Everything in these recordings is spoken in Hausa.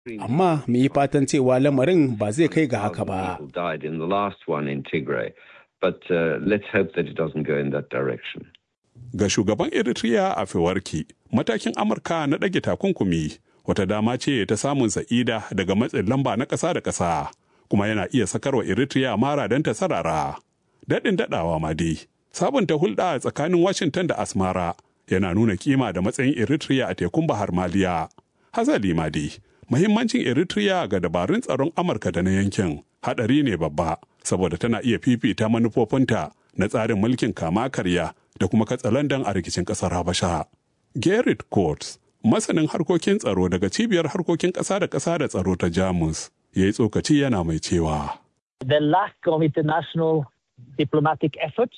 Amma mu yi fatan cewa lamarin ba zai kai ga haka ba. died in the last one in Tigray, but uh, let's hope that it doesn't go in that direction. Ga shugaban Eritrea a Fewarki, matakin Amurka na ɗage takunkumi wata dama ce ta samun sa'ida daga matsin lamba na ƙasa da ƙasa, kuma yana iya sakarwa Eritrea mara don ta sarara. Daɗin daɗawa ma dai, sabunta hulɗa tsakanin Washington da Asmara yana nuna kima da matsayin Eritrea a tekun Bahar Maliya. Hazali ma dai, muhimmancin Eritrea ga dabarun tsaron Amurka da na yankin haɗari ne babba, saboda tana iya fifita manufofinta na tsarin mulkin kama karya da kuma katsalandan a rikicin ƙasar Habasha. Gerrit Coates, masanin harkokin tsaro daga cibiyar harkokin ƙasa da ƙasa da tsaro ta Jamus, ya yi tsokaci yana mai cewa. The lack of international diplomatic efforts,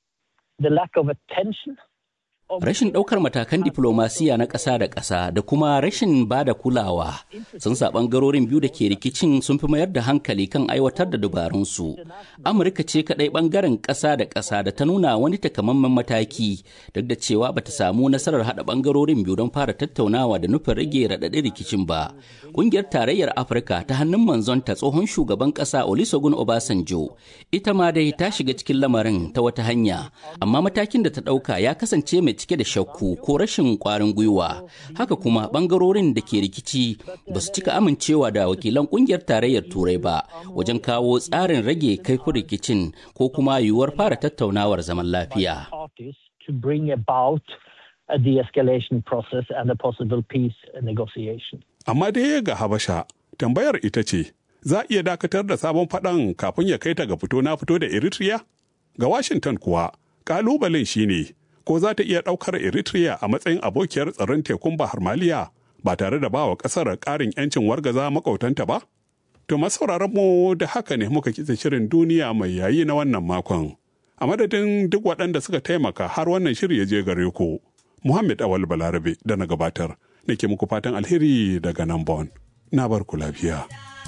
the lack of attention Rashin ɗaukar matakan diflomasiya na ƙasa da ƙasa da kuma rashin ba da kulawa sun sa ɓangarorin biyu da ke rikicin sun fi mayar da hankali kan aiwatar da dabarunsu. Amurka ce kaɗai ɓangaren ƙasa da ƙasa da ta nuna wani takamaiman mataki duk da cewa bata samu nasarar haɗa ɓangarorin biyu don fara tattaunawa da nufin rage raɗaɗin rikicin ba. Ƙungiyar Tarayyar Afirka ta hannun manzonta tsohon shugaban ƙasa Olusegun Obasanjo ita ma dai ta shiga cikin lamarin ta wata hanya amma matakin da ta ɗauka ya kasance mai cike da shakku ko rashin kwarin gwiwa haka kuma bangarorin da ke rikici ba su cika amincewa da wakilan kungiyar tarayyar turai ba wajen kawo tsarin rage kaifin rikicin ko kuma yiwuwar fara tattaunawar zaman lafiya to bring about a de-escalation process and a possible peace negotiation. Amma dai ga Habasha, tambayar ita ce, za a iya dakatar da sabon faɗan kafin ya kai ta ga fito na fito da Eritrea? Ga Washington kuwa, ƙalubalen shine ko za ta iya ɗaukar Eritrea a matsayin abokiyar tsaron tekun Bahar Maliya ba tare da bawa ƙasar ƙarin 'yancin wargaza makautanta ba? To masauraran mu da haka ne muka kitse shirin duniya mai yayi na wannan makon. A madadin duk waɗanda suka taimaka har wannan shiri ya je gare ku. Muhammad Awal Balarabe da na gabatar, nake muku fatan alheri daga nan Bon. Na bar ku lafiya.